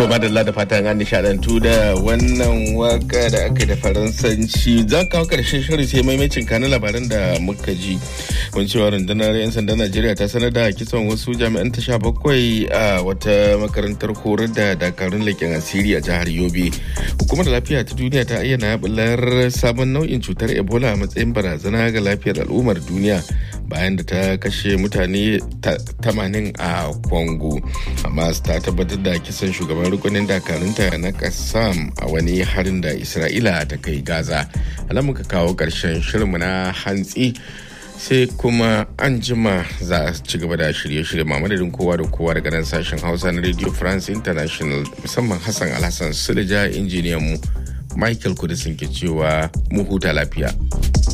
madalla da fatan an nishadantu da wannan waka da aka da faransanci za kawo karshen shirin sai maimacin kanin labaran da muka ji kun cewa rundunar 'yan sandan najeriya ta sanar da kisan wasu jami'an ta sha bakwai a wata makarantar horar da dakarun leƙen asiri a jihar yobe hukumar lafiya ta duniya ta ayyana bular sabon nau'in cutar ebola a matsayin barazana ga lafiyar al'ummar duniya bayan da ta kashe mutane 80 a congo amma ta tabbatar da kisan shugaban rukunin dakarunta na kasam a wani harin da isra'ila ta kai gaza alamun ka kawo karshen shirinmu na hantsi sai kuma an jima za a ci gaba da shirye-shirye mamadadin kowa da kowa daga nan sashen hausa na radio france international musamman hassan alhassan sulja injiniyan mu michael kudisin ke cewa mu huta lafiya